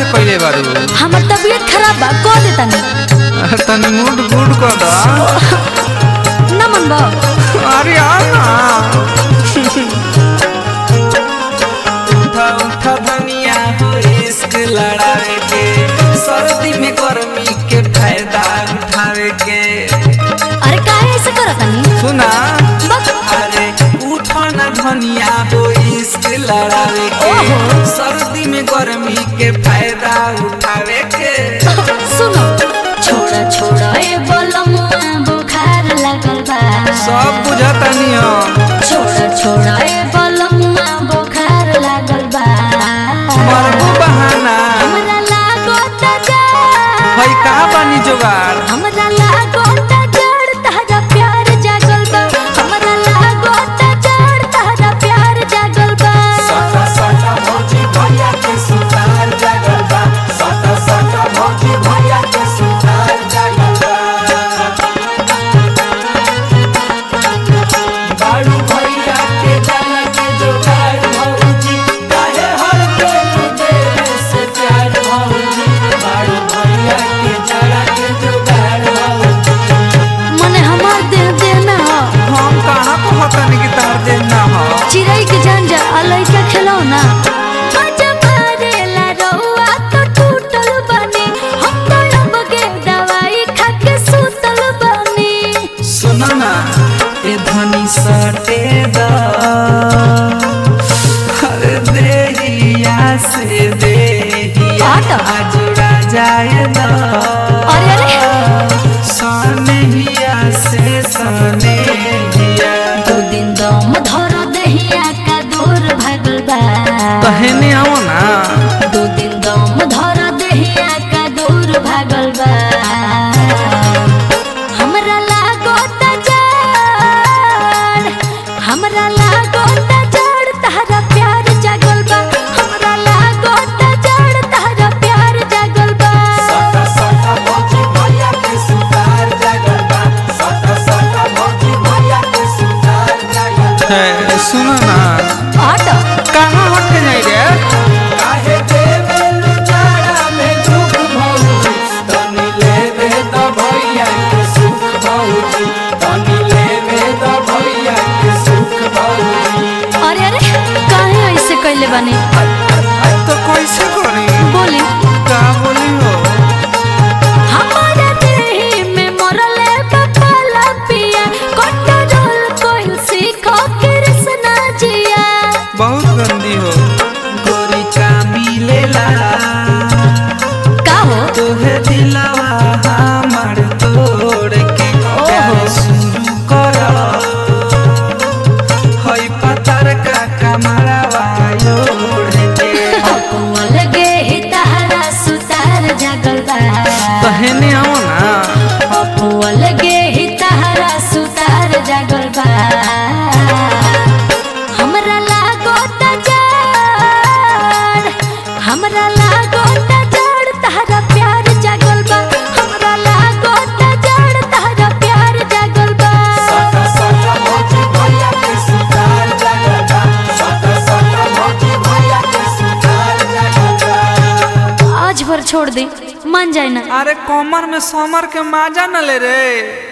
ऐसे पहले बारू हमर तबीयत खराब बा कह दे तनी तनी मूड गुड कर दा ना मन बा अरे आ ना उठा उठा धनिया हो इश्क लड़ावे के सर्दी में गर्मी के फायदा उठावे के अरे काहे ऐसे करत तनी सुना बस अरे उठा ना धनिया हो इश्क लड़ावे के ओहो। सर्दी में गर्मी के फायदा उठावे के सुनो छोड़ा छोड़ा ए बोलमुआ बुखार लगल बा सब बुझता नहीं हो छोड़ा छोड़ा ए बोलमुआ बुखार लगल बा मरबू बहाना हमरा लागो त जा हई का बानी जोगाड़ हमरा लागो त जड़ तहरा प्यार जागल बा हमरा लागो त जड़ तहरा प्यार जागल बा सटा सटा भौजी भैया के सुतार जागल बा सटा सटा भौजी भैया के सुतार जागल बा बारू भैया के जाना के जोगाड़ भौजी काहे हर पेट देवे से प्यार भौजी बारू भैया के जाना के जोगाड़ भौजी मने हमार देह देह ना हो हम कहाँ को हतन की तार देना हो चिड़ै के जान जा अलई का खेलो ना मजा मारेला रउआ तो टूटल बनी हम तो अब के दवाई खा के सुतल बनी सुनो ना ए धनी सटे दा अरे देहिया से देहिया आटा। जुड़ा जाए दा अरे अरे सनहिया से सनहिया दो दिन दम धर दहिया का दूर भागल बा कहने आओ ना दो दिन दम धर दहिया का दूर भागल बा हमरा लागो त जड़ हमरा लागो त जड़ तहरा प्यार जागल बा हमरा लागो त जड़ तहरा प्यार जागल बा सटा सटा भौजी भैया के सुतार जागल बा सटा सटा भौजी भैया के सुतार जागल बा सुनो ना ऑटो कहाँ हट के जाई रे काहे देवे लुचारा में दुख भौजी तनी लेवे त भैया के सुख भौजी तनी लेवे त भैया के सुख भौजी अरे अरे काहे ऐसे कैले बानी तो कैसे करी बोली का बोली हो हमारा देही में मरले बपाला पिया कंट्रोल कोइल सीखो कृष्णा जिया बहुत गंदी हो गोरी का मिलेला का हो तोहे दिलवा हमर तोड़ के प्यार शुरू कर हई पतर का कमरवा ओढ़ के अकुआ लगे ही तहरा सुतार जागल बा कहने आओ ना अकुआ लगे ही तहरा सुतार जागल बा हमरा लागो त जड़ हमरा लागो त जड़ तहरा प्यार जागल बा हमरा लागो त जड़ तहरा प्यार जागल बा सटा सटा भौजी भैया के सुतार जागल बा सटा सटा भौजी भैया के सुतार जागल बा आज भर छोड़ दे मान जाए ना अरे कमर में समर के माजा न ले रे